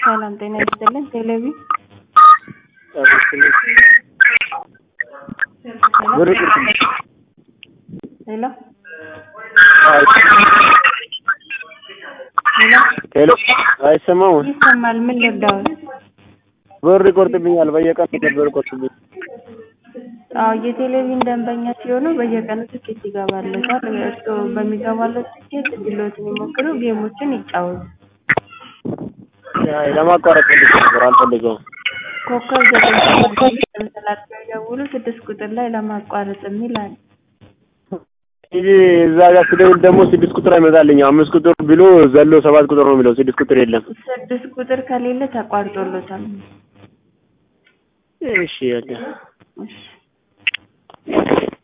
ሰላም ጤና ይስጥልን። ቴሌቪ ብር ሄሎ ሄሎ ሄሎ አይሰማም። ይሰማል። ምን ልርዳዎት? ብር ይቆርጥብኛል። በየቀኑ ብር ይቆርጥብኝ። አዎ የቴሌቪዥን ደንበኛ ሲሆኑ በየቀኑ ትኬት ይገባለታል። እርስዎ በሚገባለት ትኬት እድልዎትን ይሞክሩ፣ ጌሞችን ይጫወቱ። አይ ለማቋረጥ ፈልጌ ነበር፣ አልፈልገውም። ኮከብ ዘጠኝ ሰባት ተንሰላጥተው ይደውሉ። ስድስት ቁጥር ላይ ለማቋረጥ የሚል አለ። እንጂ እዛ ጋር ስደውል ደግሞ ስድስት ቁጥር አይመጣልኝም። አምስት ቁጥር ብሎ ዘሎ ሰባት ቁጥር ነው የሚለው። ስድስት ቁጥር የለም። ስድስት ቁጥር ከሌለ ተቋርጦሎታል። እሺ ያለ እሺ